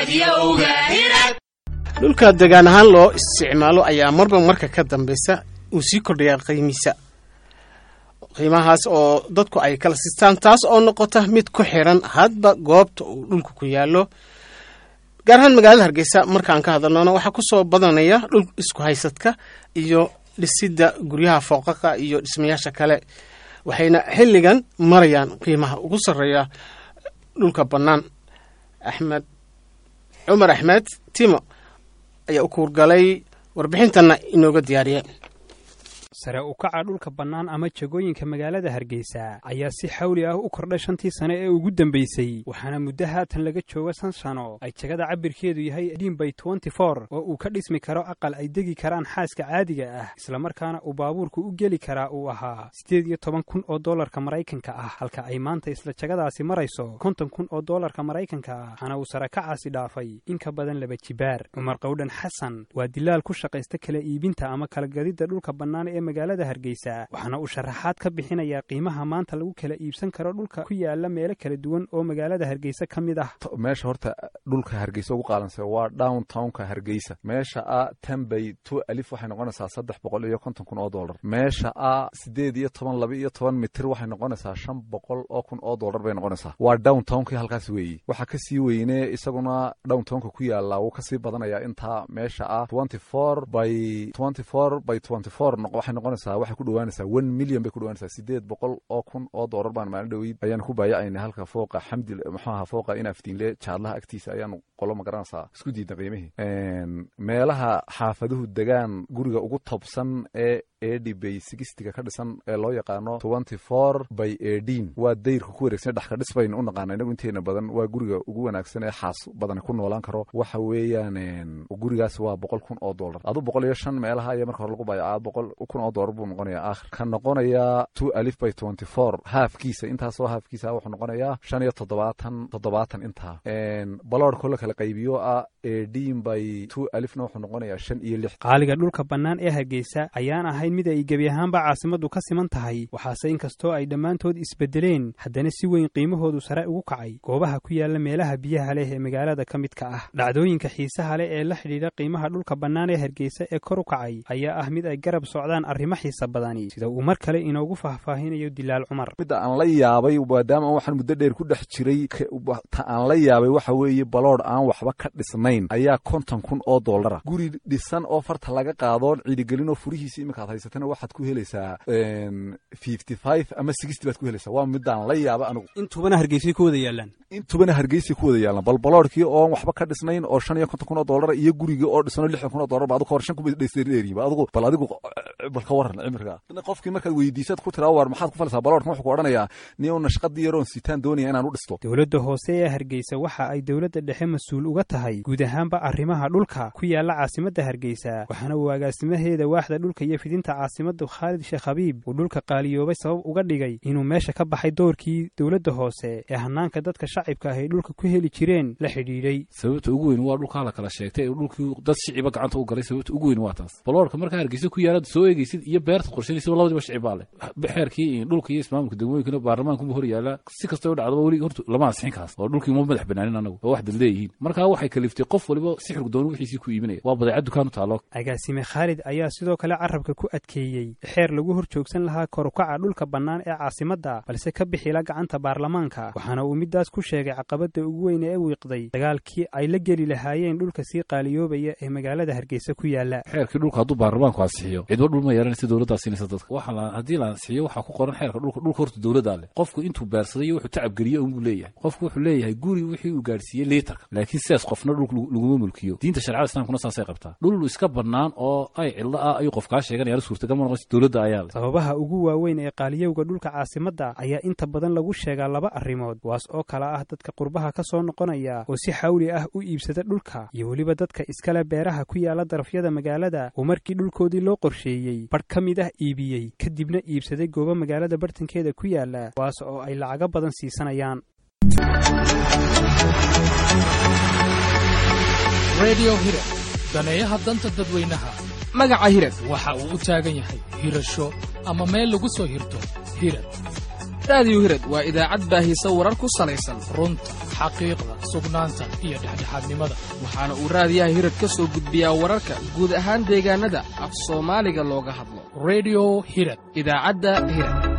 dhulka degaan ahaan loo isticmaalo ayaa marba marka ka dambeysa uu sii kordhayaa qiimiisa qiimahaas oo dadku ay kala sistaan taas oo noqota mid ku xiran hadba goobta uu dhulku ku yaallo gaar ahaan magaalada hargeysa markaan ka hadalnona waxaa ku soo badanaya dhul isku haysadka iyo dhisidda guryaha fooqaqa iyo dhismayaasha kale waxayna xilligan marayaan qiimaha ugu sarreeya dhulka bannaan axmed cumar axmed timo ayaa u kuurgalay warbixintanna inooga diyaariye sare u kaca dhulka bannaan ama jagooyinka magaalada hargeysa ayaa si xawli ah u kordhay shantii sane ee ugu dambeysay waxaana muddo haatan laga jooga shan sano ay jagada cabirkeedu yahay dhiinbay tenty for oo uu ka dhismi karo aqal ay degi karaan xaaska caadiga ah islamarkaana uu baabuurku u geli karaa uu ahaa siddeed iyo toban kun oo dollarka maraykanka ah halka ay maanta isla jagadaasi marayso konton kun oo dollarka maraykanka ah waxaana uu sare kacaasi dhaafay in ka badan laba jibaar cumar qawdhan xasan waa dilaal ku shaqaysta kala iibinta ama kala gadidda dhulka bannaan ee magaalada hargeysa waxaana uu sharaxaad ka bixinayaa qiimaha maanta lagu kala iibsan karo dhulka ku yaala meelo kala duwan oo magaalada hargeysa ka mid ah meesha horta dhulka hargeysa ugu qaalansa waa downtownka hargeysa meesha a tanbay two alif waxay noqonaysaa saddex boqol iyo konton kun oo dollar meesha a sideed iyo toban laba iyo toban mitir waxay noqonaysaa shan boqol oo kun oo dollar bay noqonaysaa waa downtownkii halkaas weeye waxaa kasii weyne isaguna downtownka ku yaala wuu kasii badanayaa intaa meesha ah twenty four by twenty four by twenty four waxay noqonaysaa waxay ku dhawaanaysaa one million bay ku dhawaanaysaa sideed boqol oo kun oo doolar baan maalin dhaweyd ayaan ku baayacayna halka fooqa xamdi muxuu ahaa fooqa inaftiinle jaadlaha agtiisa ayaanu qolo ma garanaysaa isku diidna qiimihii meelaha xaafaduhu degaan guriga ugu tobsan ee edi bay sigistiga ka dhisan ee loo yaqaano twenty four by eighteen waa dayrka ku wareegsan dhexka dhis baynu u naqaana inagu inteena badan waa guriga ugu wanaagsan ee xaas badani ku noolaan karo waxa weeyaan gurigaas waa boqol kun oo dollar adu boqol iyo shan meelaha ayaa marka hore lagu baayacaa boqol kun oo dollar buu noqonayaa aakhir ka noqonayaa two alif by twenty four haafkiisa intaasoo haafkiisa wuxuu noqonayaa shan iyo toddobaatan toddobaatan intaa baloorkoo la kala qaybiyo ah eighteen by two alifna wuxuu noqonayaa shan iyo lix qaaliga dhulka bannaan ee hargeysa ayaan ahayn mid ay gebi ahaanba caasimaddu ka siman tahay waxaase inkastoo ay dhammaantood isbeddeleen haddana si weyn qiimahoodu sare ugu kacay goobaha ku yaala meelaha biyaha leh ee magaalada ka midka ah dhacdooyinka xiisaha leh ee la xidhiidha qiimaha dhulka bannaan ee hargeysa ee kor u kacay ayaa ah mid ay garab socdaan arrimo xiisa badani sida uu mar kale inoogu faahfaahinayo dilaal cumar midda aan la yaabay maadaama aan waxaan muddo dheer ku dhex jiray ta aan la yaabay waxa weeye baloodh aan waxba ka dhisnayn ayaa konton kun oo dollara guri dhisan oo farta laga qaadoon ciidigelinoo furihiisa iminkaad haysatana waxaad ku helaysaa fifty five ama sixty baad ku helaysaa waa midaan la yaaba anigu intubana hargeysay ku wada yaalaan intubana hargeysay ku wada yaalaan bal baloodhkii oon waxba ka dhisnayn oo shan iyo konton kun oo dollara iyo gurigii oo dhisanoo lixdan kun oo dollar ba adigu hor shan kuma dheeriba adigu bal adigu bal ka waran cimriga qofkii markaad weydiisaad ku tiraa war maxaad ku falaysaa baloodhkan wuxuu ku odhanayaa ni una shaqadii yaroon sitaan doonaya inaan u dhisto dowladda hoose ee hargeysa waxa ay dowladda dhexe mas-uul uga tahay guud ahaanba arrimaha dhulka ku yaala caasimadda hargeysa waxaana uu agaasimaheeda waaxda dhulka iyo fidinta caasimadda khaalid sheekh habiib uu dhulka qaaliyoobay sabab uga dhigay inuu meesha ka baxay doorkii dowladda hoose ee hanaanka dadka shacibka ah ay dhulka ku heli jireen la xidhiidhay sababta ugu weyn waa dhulkaa la kala sheegtay dhulkii dad shiciba gacanta u galay sababta ugu weyn waa taas baloorka markaa hargeysa ku yaala soo eegeysid iyo beerta qorshanaysa labadiba shicib baa leh xeerkii dhulka iyo ismaamulka degmooyinkana baarlamaankuba hor yaala si kastoo dhacdaba weli horta lama ansixin kaas oo dhulkii uma madax banaanin anagu oo wax dad leeyihiin markaa waxay kaliftay qof waliba si xurgdoon wixiisii ku iibinaya waa badeecad dukaan u taalo agaasime khaalid ayaa sidoo kale carabka ku adkeeyey xeer lagu hor joogsan lahaa korukaca dhulka bannaan ee caasimadda balse ka bixila gacanta baarlamaanka waxaana uu midaas ku sheegay caqabadda ugu weyn ee wiiqday dagaalkii ay la geli lahaayeen dhulka sii qaaliyoobaya ee magaalada hargeysa ku yaala xeerkii dhulka hadduu baarlamaanku ansixiyo cidba dhul ma yeelanaysa dowladdaa siinaysa dadka waxa haddii la ansixiyo waxaa ku qoran xeerka dhulka dhulka horta dowladdaa leh qofku intuu beersaday iyo wuxuu tacab geliye unbuu leeyahay qofku wuxuu leeyahay guri wixii uu gaadhsiiyey liitarka laakiin sidaas qofna dhulka laguma mulkiyo diinta sharcada islaamkuna saasay qabtaa dhul iska bannaan oo ay cidlo ah ayuu qof kaa sheeganaya suurtagal ma noqonaysa dowladda ayaa leh sababaha ugu waaweyn ee qaaliyowga dhulka caasimadda ayaa inta badan lagu sheegaa laba arrimood kuwaas oo kala ah dadka qurbaha ka soo noqonaya oo si xawli ah u iibsada dhulka iyo weliba dadka iskale beeraha ku yaala darafyada magaalada oo markii dhulkoodii loo qorsheeyey badh ka mid ah iibiyey kadibna iibsaday goobo magaalada bartankeeda ku yaala kuwaas oo ay lacago badan siisanayaan redio hirad daneeyaha danta dadweynaha magaca hirad waxa uu u taagan yahay hirasho ama meel lagu soo hirto hirad raadiyo hirad waa idaacad baahisa warar ku salaysan runta xaqiiqda sugnaanta iyo dhexdhexaadnimada waxaana uu raadiyaha hirad ka soo gudbiyaa wararka guud ahaan deegaanada af soomaaliga looga hadlo rediyo hirad idaacadda hirad